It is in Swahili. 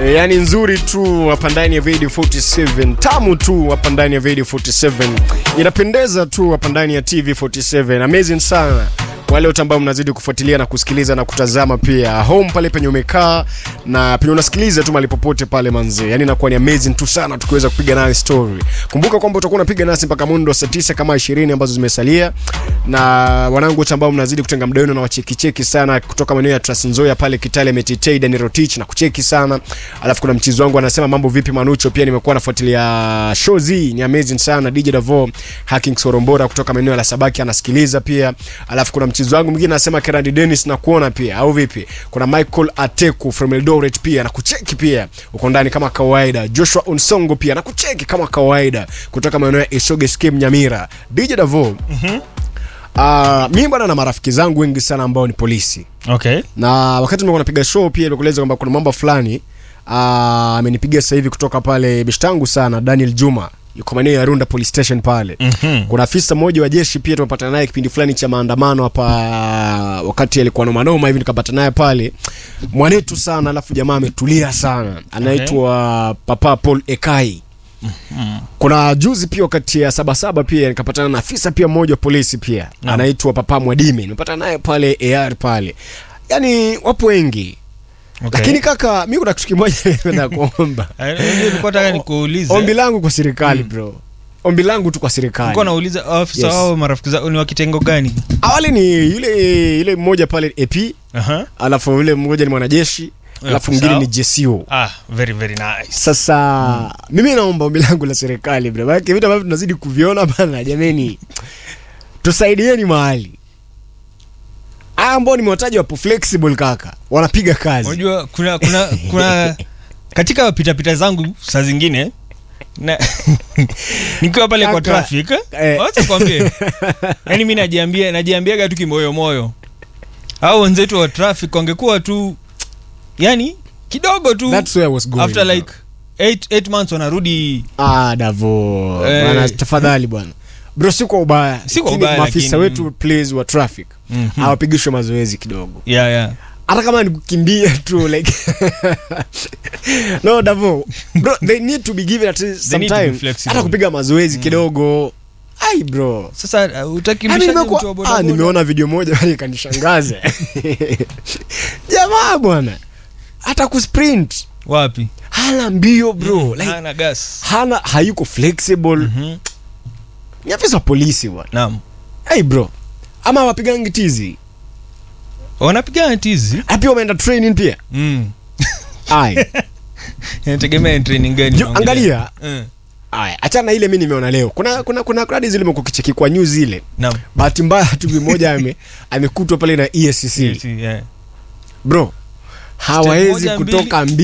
E, yani nzuri tu hapa ndani ya Radio 47, tamu tu hapa ndani ya Radio 47, inapendeza tu hapa ndani ya TV 47, amazing sana wale wote ambao mnazidi kufuatilia na kusikiliza na kutazama pia home pale penye umekaa na penye unasikiliza tu mahali popote pale manze, yani inakuwa ni amazing tu sana tukiweza kupiga nayo story. Kumbuka kwamba utakuwa unapiga nasi mpaka mundo wa saa 9 kama 20 ambazo zimesalia, na wanangu wote ambao mnazidi kutenga muda wenu na wachekicheki sana kutoka maeneo ya Trans Nzoia pale Kitale, Metitei, Dani Rotich na kucheki sana. Alafu kuna mchizi wangu anasema mambo vipi Manucho, pia nimekuwa nafuatilia show zi ni amazing sana. DJ Davo Hacking Sorombora kutoka maeneo ya Sabaki anasikiliza pia. Alafu kuna mchizi wangu mwingine anasema Kerandi Dennis na kuona pia au vipi? Kuna Michael Ateku from Eldoret pia na kucheki pia uko ndani kama kawaida. Joshua Unsongo pia na kucheki kama kawaida kutoka maeneo ya Isoge Skim Nyamira. DJ Davo Mhm. Uh, mimi bwana na marafiki zangu wengi sana ambao ni polisi Okay. na wakati nimekuwa napiga show pia nikueleza kwamba kuna mambo fulani ah, amenipigia sasa hivi kutoka pale beshtangu sana Daniel Juma yuko maeneo ya Runda police station pale Mhm. kuna afisa mmoja wa jeshi pia tumepatana naye kipindi fulani cha maandamano hapa wakati alikuwa noma noma hivi nikapata naye pale mwanetu sana alafu jamaa ametulia sana anaitwa Papa Paul Ekai kuna juzi pia wakati ya sabasaba pia nikapatana na afisa pia mmoja wa polisi pia Naam. anaitwa Papa Mwadime nimepatana naye pale AR pale yani wapo wengi Okay. lakini kaka mi kuna kitu kimoja napenda kuomba Eh, unajua nilikuwa nataka nikuulize. ombi langu kwa serikali bro ombi langu tu kwa serikali Nilikuwa nauliza afisa Yes. wao marafiki zao ni wa kitengo gani? awali ni yule yule mmoja pale AP Aha. alafu yule mmoja ni mwanajeshi alafu mwingine sawa. ni JCO Ah, very very nice. sasa mimi naomba ombi langu la serikali bro maana vitu ambavyo tunazidi kuviona bana jameni tusaidieni mahali haya ambao nimewataja wapo flexible kaka wanapiga kazi Unajua kuna kuna kuna katika pita pita zangu saa zingine na nikiwa pale kwa Kaka, traffic eh. wacha kwambie yani mimi najiambia najiambiaga tu kimoyo moyo au wenzetu wa traffic wangekuwa tu yani kidogo tu That's where I was going, after bro. like 8 8 months wanarudi Ah, Davo Eh. bwana, tafadhali bwana bro, si kwa ubaya, Si kwa Lakini ubaya, maafisa lakini- wetu please wa traffic Mhm. hawapigishwe mazoezi kidogo, yeah yeah hata kama ni kukimbia tu like no Davo bro, they need to be given at least They some need to be time, flexible. hata kupiga mazoezi kidogo. Ai bro, sasa uh, Yaani utakimbishaje nimekuwa- mtu wa ah, bodaboda nimeona video moja bali ikanishangaza jamaa bwana, hata kusprint wapi hana mbio bro, like hana gas hana hayuko flexible Mhm. ni afisa wa polisi bwana naam hey bro ama wapigangi tizi wanapigana tizi Ah, pia wameenda training pia mm. ay inategemea ni training gani Jo, unaongelea. angalia Eh, ay achana na ile mi nimeona leo kuna kuna kuna kradi zile mekukicheki kwa news zile naam bahati mbaya tu mmoja ame amekutwa pale na ESC Yes, yeah. bro hawawezi moja, mbili. kutoka mbili